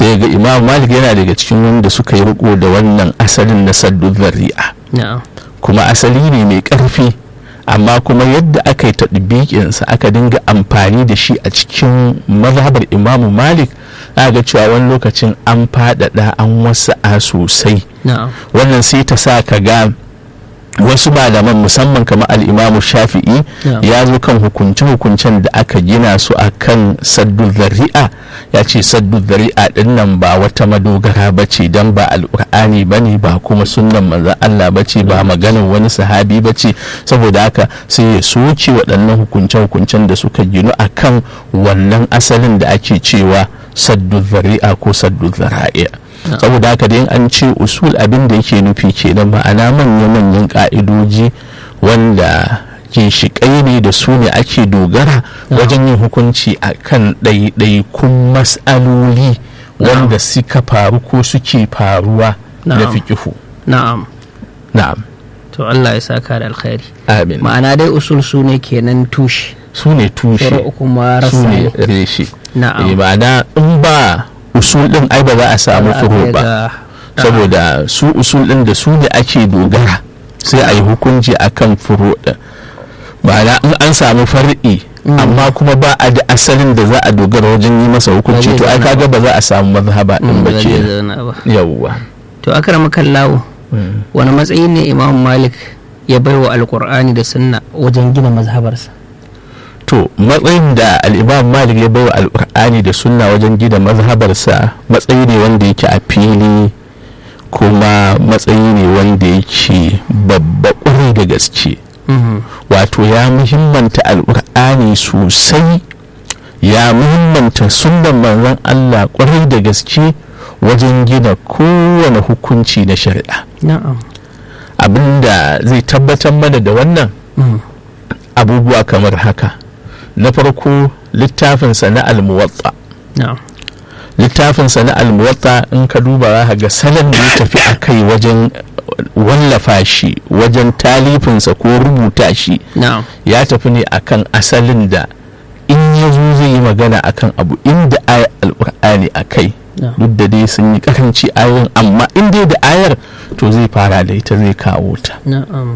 sai ga imam malik yana daga cikin wanda suka yi riko da wannan asalin na saddu zari'a na'am kuma asali ne mai ƙarfi amma kuma yadda aka yi taɗibiƙinsa aka dinga amfani da shi a cikin mazhabar imamu malik za ga cewa wani lokacin an faɗaɗa an wasa'a sosai na'am wannan sai ta sa ka ga wasu malaman musamman kamar al'imamu shafi'i Yeah. ya zo kan hukunce-hukuncen da aka gina su a kan saddu zari'a ya ce saddu zari'a din nan ba wata madogara ba ce don ba al'ur'ani ba ne ba kuma sunan manzan Allah ba ce ba maganar wani sahabi ba ce saboda haka sai ya soke waɗannan hukunce-hukuncen da suka ginu a kan wannan asalin da ake cewa saddu zari'a ko saddu zara'i'a saboda haka dai an ce usul abin da yake nufi kenan ma'ana manya-manyan ka'idoji wanda ginshiƙai ne da su ne ake dogara wajen yin hukunci a kan ɗaiɗaikun mas'aloli wanda suka faru ko suke faruwa da Na'am. fikihu na'am na'am to Allah ya saka da alkhairi amin ma'ana dai usul su ne kenan tushe su ne tushe furu kuma su rasa ne ne reshe na'am Eh, ma'ana in ba usul ɗin ai ba za a samu furo ba Ga- saboda su usul ɗin da su ne ake dogara sai a yi hukunci a kan furo ɗin ma'ana in an samu far'i amma kuma ba a da asalin da za a dogara wajen yi masa hukunci Ba zai to ai zauna kaga ba za a samu mazhaba ɗin Mm, ba ba zai ke zauna ba yawwa to akrama kallawo wani matsayi ne imam malik ya baiwa alkur'ani da sunna wajen gina mazhabarsa to matsayin da al'imam malik ya bai wa alƙur'ani da sunna wajen gina mazhabarsa matsayi ne wanda yake a fili kuma matsayi ne wanda yake babba ƙwarai da gaske Mhm. wato ya muhimmanta alƙur'ani sosai ya muhimmanta sunnan manzon Allah ƙwarai da gaske wajen gina kowane hukunci na shari'a na'am abinda zai tabbatar mana da wannan Mhm. abubuwa kamar haka na farko littafinsa na almuwatta na'am littafinsa na almuwatta in ka duba za ka ga salon da ya tafi a kai wajen wallafa shi wajen talifinsa ko rubuta shi na'am ya tafi ne akan asalin da in ya zo zai yi magana akan abu inda ayar alkur'ani a kai na'am duk da dai sun yi karanci ayoyin amma in dai da ayar to zai fara da ita zai kawo ta na'am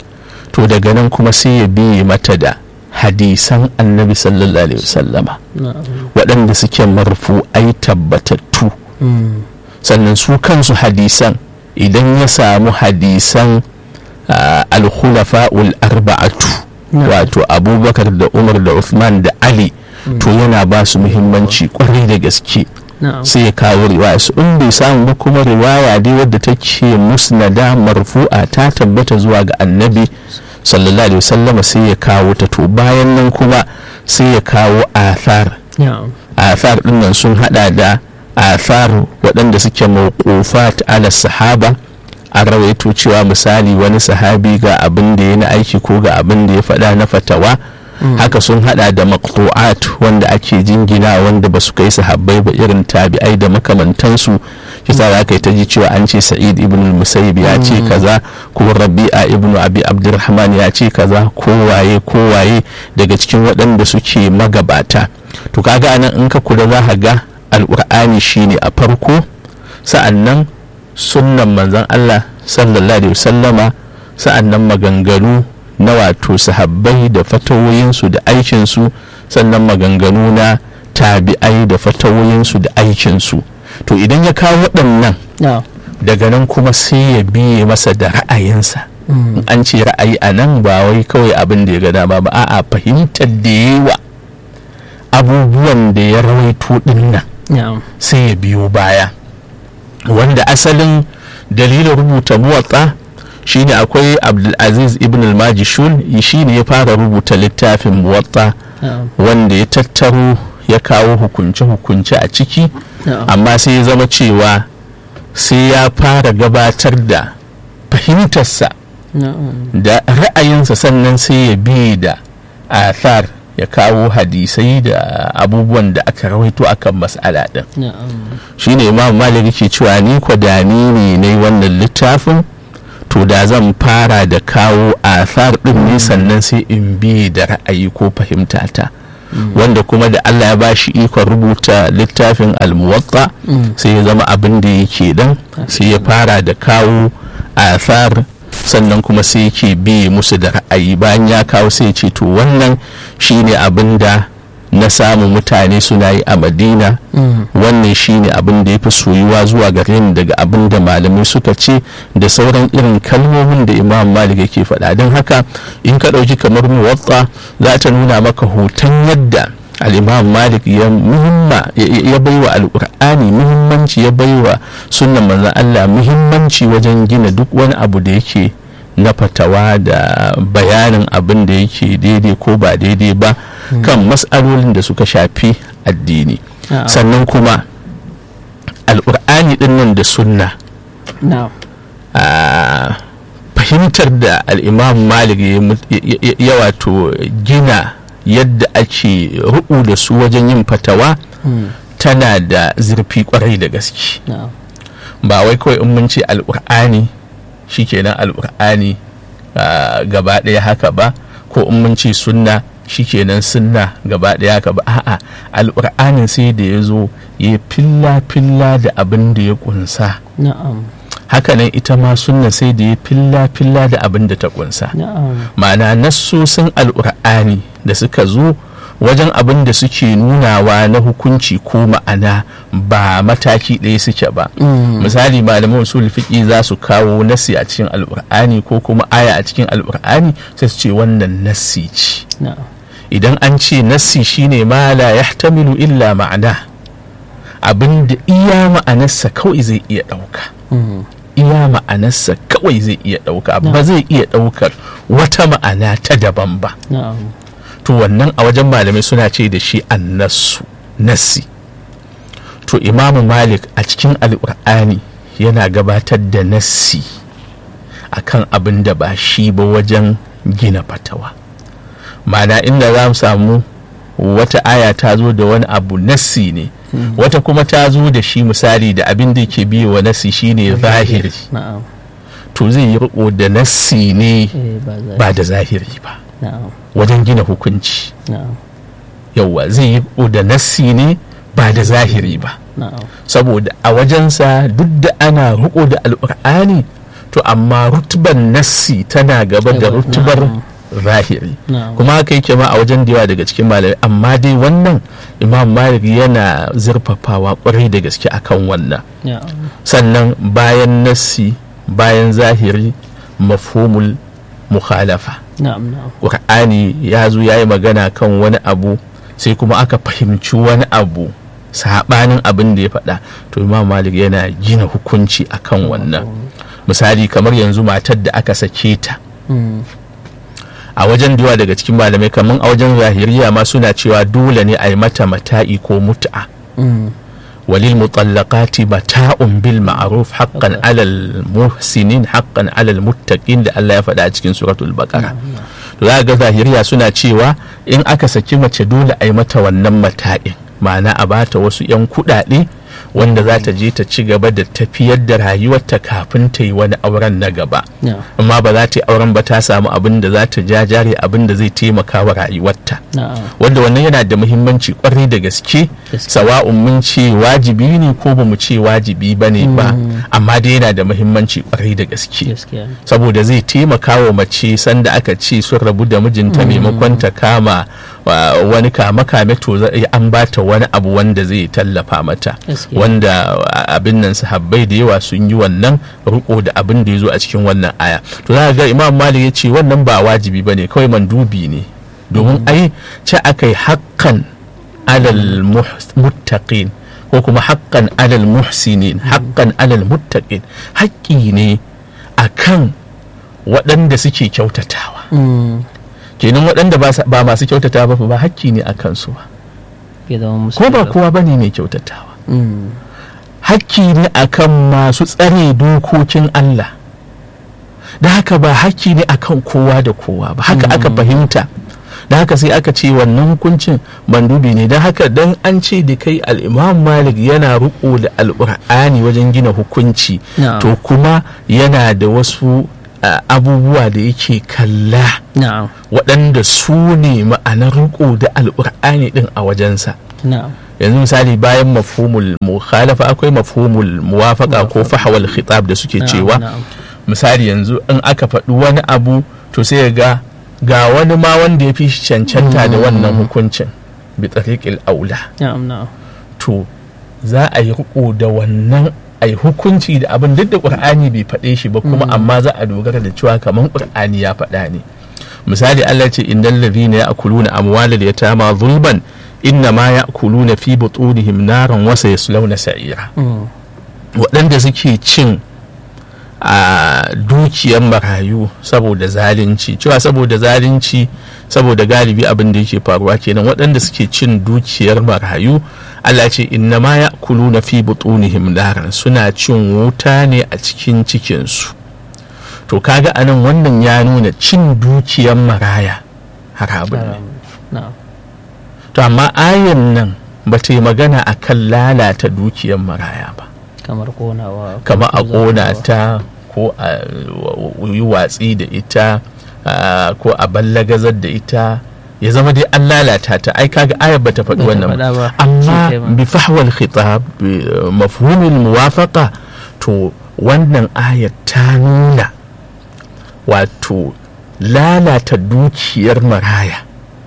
to daga nan kuma sai ya biye mata da hadisan annabi sallallahu alaihi wasallama na'am waɗanda suke marfu'ai tabbatattu Mhm. sannan su kansu hadisan idan ya samu hadisan ah, al-khulafa'ul arba'atu Na'am. wato abubakar da umar da uthman da ali to yana ba su muhimmanci kwarai da gaske na'am sai ya kawo riwaya su in bai samu ba kuma riwaya dai wadda take musnada marfu'a ta tabbata zuwa ga annabi sallallahu alaihi wasallama sai ya kawo ta to bayan nan kuma sai ya kawo athar na'am athar dinnan sun hada da athar waɗanda suke mawqufat ala sahaba an rawaito cewa misali wani sahabi ga abin da ya na aiki ko ga abin da ya faɗa na fatawa haka sun hada da maqtu'at wanda ake jingina wanda ba su kai sahabbai ba irin tabi'ai da makamantansu shi sa za ka yi ta ji cewa an ce sa'id ibn al-musayyib ya ce kaza ko rabi'a ibn abi abdurrahman ya ce kaza ko waye ko waye daga cikin waɗanda suke magabata to kaga anan in ka kula za ka ga alqur'ani shine a farko sa'annan sunnan manzon Allah sallallahu alaihi wasallama sa'annan maganganu na wato sahabbai da fatawoyinsu da aikinsu sannan maganganu na tabi'ai da fatawoyinsu da aikinsu to idan ya kawo waɗannan na'am daga nan kuma sai ya biye masa da ra'ayinsa Mhm. in an ce ra'ayi a nan ba wai kawai abin da ya ga dama ba a'a fahimtar da yawa abubuwan da ya rawaito ɗin nan na'am sai ya biyo baya wanda asalin dalilin rubuta muwatsa shine akwai abdulaziz ibn al-majishun shine ya fara rubuta littafin muwatsa na'am wanda ya tattaro ya kawo hukunce-hukunce a ciki na'am amma sai ya zama cewa sai ya fara gabatar da fahimtarsa na'am da ra'ayinsa sannan sai ya bi da athar ya kawo hadisai da abubuwan da aka rawaito akan mas'ala din na'am shine imam malik yake cewa ni kwadani ne na wannan littafin to da zan fara da kawo athar din ne sannan sai in bi da ra'ayi ko fahimtata wanda kuma da Allah ya bashi ikon rubuta littafin almuwatta sai ya zama abin da yake dan sai ya fara da kawo athar sannan kuma sai yake bi musu da ra'ayi bayan ya kawo sai ya ce to wannan shine abin da na samu mutane suna yi a madina wannan shine abin da ya fi soyuwa zuwa gare ni daga abin da malamai suka ce da sauran irin kalmomin da imam malik yake faɗa don haka in ka ɗauki kamar muwatta za ta nuna maka hoton yadda al'imam malik ya muhimma ya baiwa alƙur'ani muhimmanci ya baiwa sunan manzon allah muhimmanci wajen gina duk wani abu da yake na fatawa da bayanin abin da yake daidai ko ba daidai ba kan matsalolin da suka shafi addini sannan kuma al'ur'ani din nan da sunna fahimtar da al'imam malik ya wato gina yadda ake ru'u da su wajen yin fatawa tana da zurfi kwarai da gaske ba wai kawai in mun ce al'ur'ani shikenan al'ur'ani gaba ɗaya haka ba ko in mun ce sunna shikenan sunna gaba ɗaya haka ba a'a al'ur'anin sai da ya zo ya filla filla da abin da ya kunsa hakanan ita ma sunna sai da ya filla filla da abin da ta kunsa ma'ana nassosin al'ur'ani da suka zo wajen abin da suke nunawa na hukunci ko ma'ana ba mataki ɗaya suke ba misali malaman usul fiqi za su kawo nasi a cikin al'ur'ani ko kuma aya a cikin al'ur'ani sai su ce wannan nasi ce idan an ce nasi shine ma la yahtamilu illa ma'ana abin da iya ma'anarsa kawai zai iya ɗauka iya ma'anarsa kawai zai iya ɗauka ba zai iya ɗaukar wata ma'ana ta daban ba to wannan a wajen malamai suna ce da shi annasu nassi to imamu malik a cikin alƙur'ani yana gabatar da nassi akan abin da ba shi ba wajen gina fatawa mana inda za mu samu wata aya ta zo da wani abu nassi ne wata kuma ta zo da shi misali da abin da ke biyo wa nassi shine zahiri to zai yi riko da nassi ne ba da zahiri ba wajen gina hukunci yauwa zai yi da nassi ne ba da zahiri ba saboda a wajensa duk da ana riko da al'ur'ani to amma rutuban nassi tana gaba da rutubar zahiri kuma haka yake ma a wajen da yawa daga cikin malamai amma dai wannan imam malik yana zurfafawa kwarai da gaske akan wannan sannan bayan nassi bayan zahiri mafhumul mukhalafa ƙur'ani ya zo ya yi magana kan wani abu sai kuma aka fahimci wani abu saɓanin abin da ya faɗa to imam malik yana gina hukunci akan wannan misali kamar yanzu matar da aka sake ta a wajen da yawa daga cikin malamai kamar a wajen zahiriya ma suna cewa dole ne a yi mata mata'i ko mut'a walil mutallaqati mata'un bil ma'ruf haqqan 'alal muhsinin haqqan 'alal muttaqin da Allah ya faɗa a cikin suratul baqara to za ga zahiriya suna cewa in aka saki mace dole a yi mata wannan mata'in ma'ana a bata wasu 'yan kuɗaɗe wanda za ta je ta ci gaba da tafiyar da rayuwarta kafin ta yi wani auren na gaba amma ba za ta yi auren ba ta samu abin da za ta jajare abin da zai taimaka wa rayuwarta wanda wannan yana da muhimmanci kwarai da gaske sawa'un mun ce wajibi ne ko ba mu ce wajibi ba ne ba amma dai yana da muhimmanci kwarai da gaske saboda zai taimaka wa mace sanda aka ce sun rabu da mijinta maimakon ta kama wani kama kame to an bata wani abu wanda zai tallafa mata wanda abin nan sahabbai da yawa sun yi wannan riko da abin da ya zo a cikin wannan aya to za ga imam malik ya ce wannan ba wajibi ba ne kawai mandubi ne domin ai ce aka yi haƙƙan alal muttaqin ko kuma haƙƙan alal muhsinin haƙƙan alal muttaqin haƙƙi ne akan waɗanda suke kyautatawa kenan waɗanda ba masu kyautata ba ba hakki ne a kansu ba ko ba kowa ba ne mai kyautatawa hakki ne a kan masu tsare dokokin Allah da haka ba hakki ne a kan kowa da kowa ba haka aka fahimta da haka sai aka ce wannan hukuncin mandubi ne don haka don an ce da kai al'imam malik yana riko da al'ur'ani wajen gina hukunci to kuma yana da wasu a, abubuwa da yake kalla na'am waɗanda su ne ma'anar riko da alƙur'ani ɗin a wajensa na'am yanzu misali bayan mafhumul mukhalafa akwai mafhumul muwafaqa ko fahwal khitab da suke cewa na'am misali yanzu in aka faɗi wani abu to sai ga ga wani ma wanda ya fi shi cancanta da wannan hukuncin bi tariqil aula na'am na'am to za a yi riko da wannan a yi hukunci da abin duk da ƙur'ani bai faɗe shi ba kuma amma za a dogara da cewa kamar ƙur'ani ya faɗa ne misali Allah ce innal ladhina ya'kuluna amwalal yatama zulman inna ma ya'kuluna fi butunihim naran wa sayaslawna sa'ira Mm. waɗanda suke cin a dukiyar marayu saboda zalunci cewa saboda zalunci saboda galibi abin da yake faruwa kenan waɗanda suke cin dukiyar marayu Allah ce inna ma ya kulu na fi butunihim naran suna cin wuta ne a cikin cikinsu to kaga anan wannan ya nuna cin dukiyar maraya haramun ne Na'am. na'am to amma ayan nan ba ta yi magana a kan lalata dukiyar maraya ba kamar konawa kama a ko ƙona zartawa. ta ko a yi watsi da ita ah, ko a ballagazar da ita ya zama dai an lalata ta ai kaga ayar bata faɗi Bata wannan faɗa ba ba. amma Shi kai ma. bi fahwal khitab bi mafhumil muwafaqa to wannan ayar ta nuna wato lalata dukiyar maraya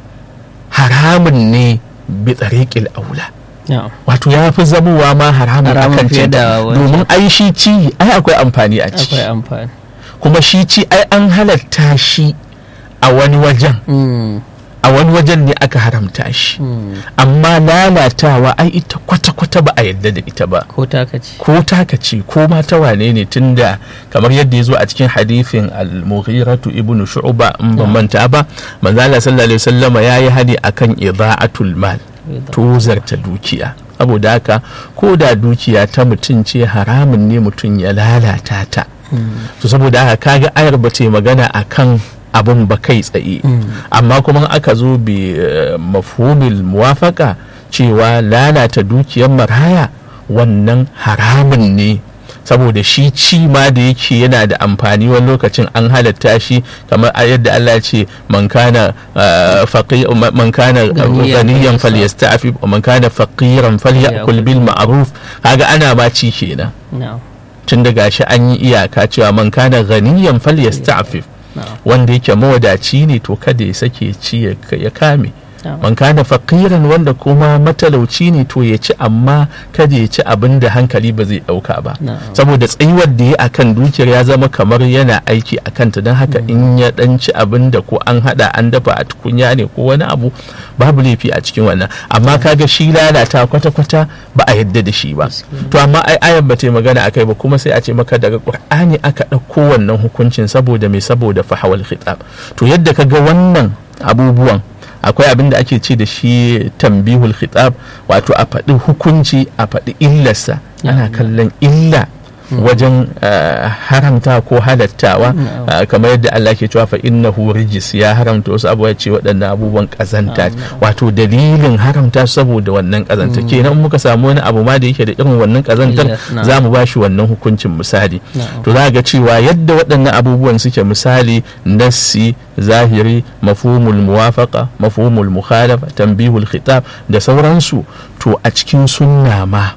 haramun ne bi tsariƙil aula na'am wato ya fi zamowa ma haramun Haramun akan fiye ci da wancan. domin ai shi ci ai akwai amfani a ciki akwai amfani kuma shi ci ai an halatta shi a wani wajen Mm. a wani wajen ne aka haramta shi Mm. amma lalatawa ai ita kwata-kwata ba a yadda da ita ba ko taka ce ko taka ce ko ma ta wane ne tunda kamar yadda ya zo a cikin hadithin al-mughiratu ibn shu'ba in ban manta ba manzo Allah sallallahu alaihi wasallama yayi hadi akan ida'atul mal tozarta dukiya saboda haka ko da dukiya ta mutum ce haramun ne mutum ya lalata ta to saboda haka kaga ayar ba ta yi magana akan abun ba kai tsaye amma kuma aka zo bi eh, mafhumil muwafaka cewa lalata dukiyar maraya wannan haramun ne saboda shi ci ma da yake yana da amfani wani lokacin an halatta shi kamar a yadda Allah ce man kana ah, faqi man kana Ganiyan ganiyan falyasta- falyasta'fif wa man kana faqiran falyakul bil ma'ruf kaga ana ma ci kenan na'am tun da gashi an yi iyaka cewa man kana ganiyan falyasta'fif na'am wanda yake mawadaci ne to kada ya sake ci ya ya kame na'am man kana faqiran wanda kuma matalauci ne to ya ci amma kada ya ci abin da hankali ba zai dauka ba na'am saboda tsayuwar da ya akan dukiyar ya zama kamar yana aiki a kanta don haka in ya dan ci abin da ko an hada an dafa a tukunya ne ko wani abu babu laifi a cikin wannan amma kaga shi lalata kwata-kwata ba a yadda da shi ba to amma ai ayan ba ta yi magana akai ba kuma sai a ce maka daga qur'ani aka ɗauko wannan hukuncin saboda mai saboda fahawal khitab to yadda kaga wannan abubuwan akwai abin da ake ce da shi tambihul khitab wato a faɗi hukunci a faɗi illarsa ana kallon illa wajen uh, haramta ko halattawa Na'am. uh, kamar yadda Allah ke cewa fa innahu rijis ya haramta wasu abubuwa ya ce waɗannan abubuwan ƙazanta Na'am, na'am. wato dalilin haramta saboda wannan ƙazanta kenan in muka samu wani abu ma da yake da irin wannan ƙazantar Yes, na'am. za mu ba shi wannan hukuncin misali Na'am. to za ga cewa yadda waɗannan abubuwan suke misali nassi zahiri mafhumul muwafaqa mafhumul mukhalafa tanbihul khitab da sauransu to a cikin sunna ma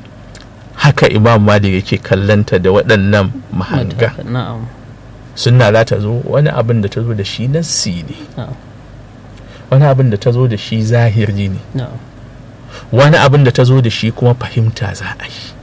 haka imam malik yake kallanta da waɗannan mahanga na'am sunna za ta zo wani abin da ta zo da shi nassi ne na'am wani abin da ta zo da shi zahiri ne na'am wani abin da ta zo da shi kuma fahimta za a yi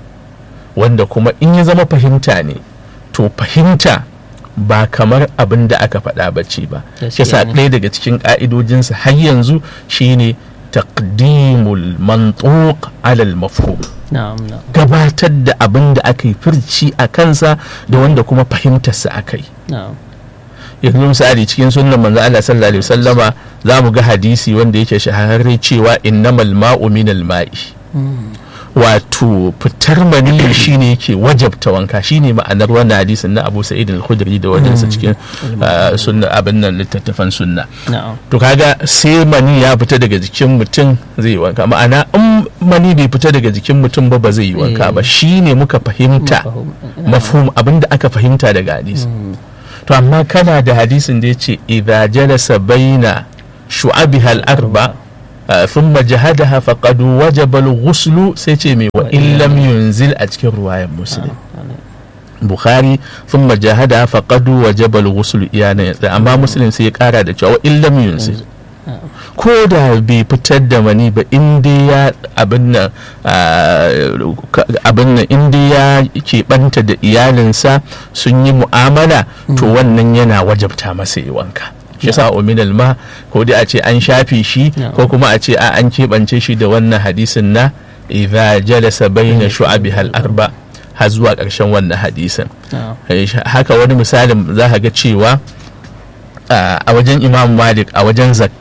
wanda kuma in ya zama fahimta ne to fahimta ba kamar abin da aka faɗa ba ce ba Gaskiya shi sa ne. ɗaya daga cikin ƙa'idojinsa har yanzu shine taqdimul mantuq alal mafhum na'am na'am gabatar da abin da aka yi firci a kansa da wanda kuma fahimtarsa aka yi na'am yanzu misali cikin sunnan manzo Allah sallallahu alaihi wasallama za mu ga hadisi wanda yake shahararre cewa innamal ma'u minal ma'i Mm. wato fitar maniyi shine yake wajabta wanka shine ma'anar wannan hadisin na Abu Sa'id al-Khudri da wadansa cikin ah, sunna abin nan littattafan sunna na'am to kaga sai mani ya fita daga jikin mutum zai yi wanka ma'ana in mani bai fita daga jikin mutum ba ba zai yi wanka ba shine muka fahimta mafhum abinda aka fahimta daga hadisi to amma kana da hadisin da yace idza jalasa baina shu'abiha al-arba ah, thumma jahadaha faqad wajaba al-ghusl sai ce mai wa in lam yunzil a cikin ruwayan muslim bukhari thumma jahada faqad wajaba al-ghusl iyana ya tsaya amma muslim sai ya kara da cewa wa in lam yunzil ko da bai fitar da mani ba in dai ya abin nan ah, ka- abin nan in dai ya keɓanta da iyalinsa sun yi mu'amala to wannan yana wajabta masa yi wanka shi yasa uminal ma ko dai a ce an shafe shi Yeah. ko kuma a ce a an keɓance shi da wannan hadisin na idza jalasa bayna shu'abihal arba har zuwa ƙarshen wannan hadisin na'am Eh, haka wani misalin za ka ga cewa ah, a wajen imam malik a wajen zakka